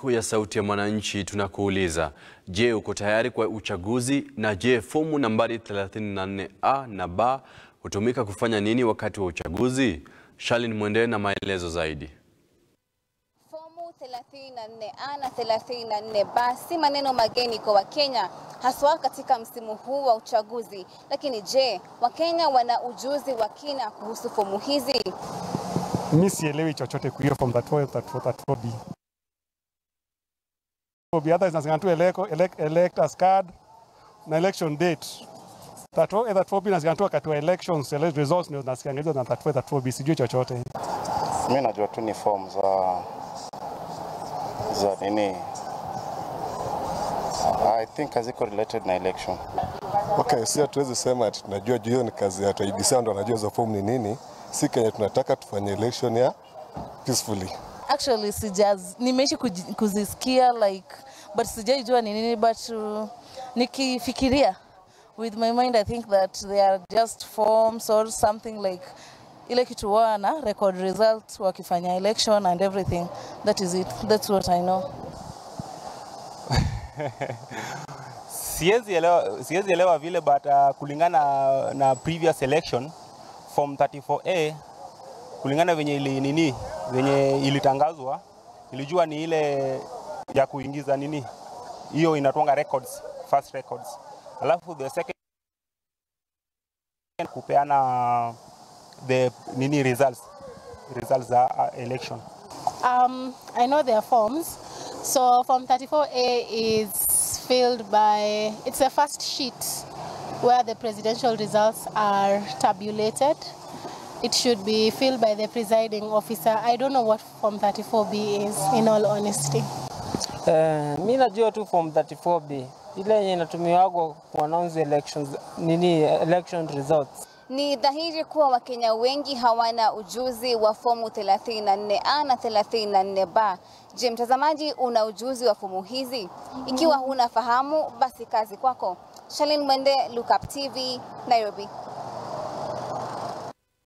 siku ya Sauti ya Mwananchi tunakuuliza, je, uko tayari kwa uchaguzi? Na je, fomu nambari 34A na B hutumika kufanya nini wakati wa uchaguzi? Shalin Mwende na maelezo zaidi. Fomu 34A na 34B si maneno mageni kwa Wakenya haswa katika msimu huu wa uchaguzi. Lakini je, Wakenya wana ujuzi wa kina kuhusu fomu hizi? Mi sielewi chochote kwa hiyo form 34, 34, 34B. B hata zinasema tu elect, elect, electors card na election date. 34A, 34B nasikia tu wakati wa elections, elect results ndio nasikia hizo na 34A, 34B sijui chochote. Mi najua tu ni form za za nini, I think haziko related na election. Okay, si hatuwezi sema ati tunajua juu hiyo ni kazi ya IEBC ndo wanajua hizo form ni nini. Si Kenya tunataka tufanye election ya peacefully. Actually sijaz nimeishi kuji- kuzisikia like but sijaijua ni nini but uh, nikifikiria with my mind I think that they are just forms or something like ile kitu wana record result wakifanya election and everything that is it that's what I know siwezi elewa, siwezi elewa vile but uh, kulingana na, na previous election form 34A kulingana venye ili nini venye ilitangazwa ilijua ni ile ya kuingiza nini hiyo inatwanga records first records alafu the second kupeana the nini results results za uh, election Um, I know there are forms. So Form 34A is filled by, it's the first sheet where the presidential results are tabulated. It should be filled by the presiding officer. I don't know what Form 34B is, in all honesty. Eh, mi najua tu form 34B ile yenye inatumiwagwa kuannounce elections nini election results. Ni dhahiri kuwa Wakenya wengi hawana ujuzi wa fomu 34A na 34B. Je, mtazamaji, una ujuzi wa fomu hizi? Ikiwa huna fahamu, basi kazi kwako. Shalin Mwende, Look Up TV, Nairobi.